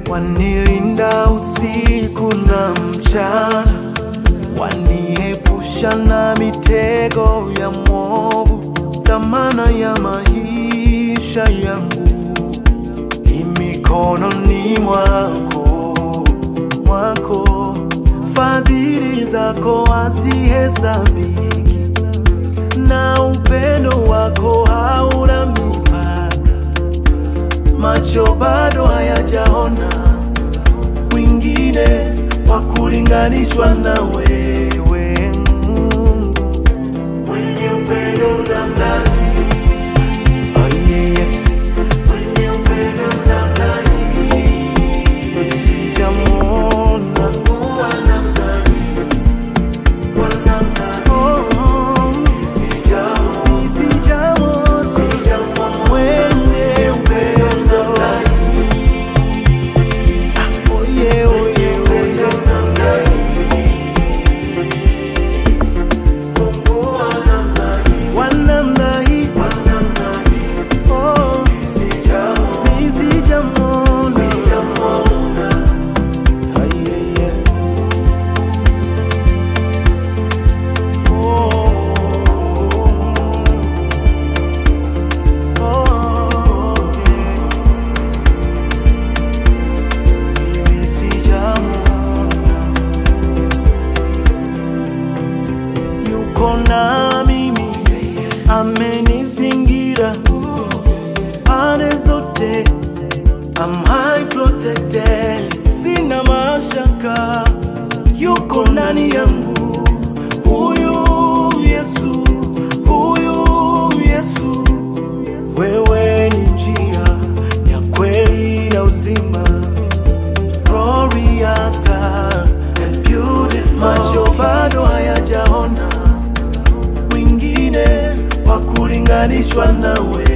wanilinda usiku na mchana, waniepusha na mitego ya mwovu, dhamana ya maisha yangu imikononi mwako, mwako. Fadhili zako hazihesabiki, na upendo wako hauna mipaka. Macho bado hayajaona mwingine wa kulinganishwa na wewe, Mungu mwenye upendo namna hii. Oh, yeah, yeah. Mwenye upendo namna hii. Sijamwona Mungu wa namna hii, wa namna hii. Oh, sijamwona, sijamwona mwenye upendo namna hii. Ah, oh, yeah, oh, yeah, oh, yeah. namna Mungu wa namna hii, wa namna hii, wa namna hii. Oh, sijamwona, sijamwona, sijamwona. Ah, yeah, yeah. Oh, yeah. Mimi sijamwona, yuko na mimi, amenizingira pande zote, am high protected, sina mashaka, yuko ndani yangu, huyu Yesu, huyu Yesu, wewe ni njia ya kweli na uzima glorious God and beautiful. Macho bado hayajaona mwingine wa kulinganishwa nawe,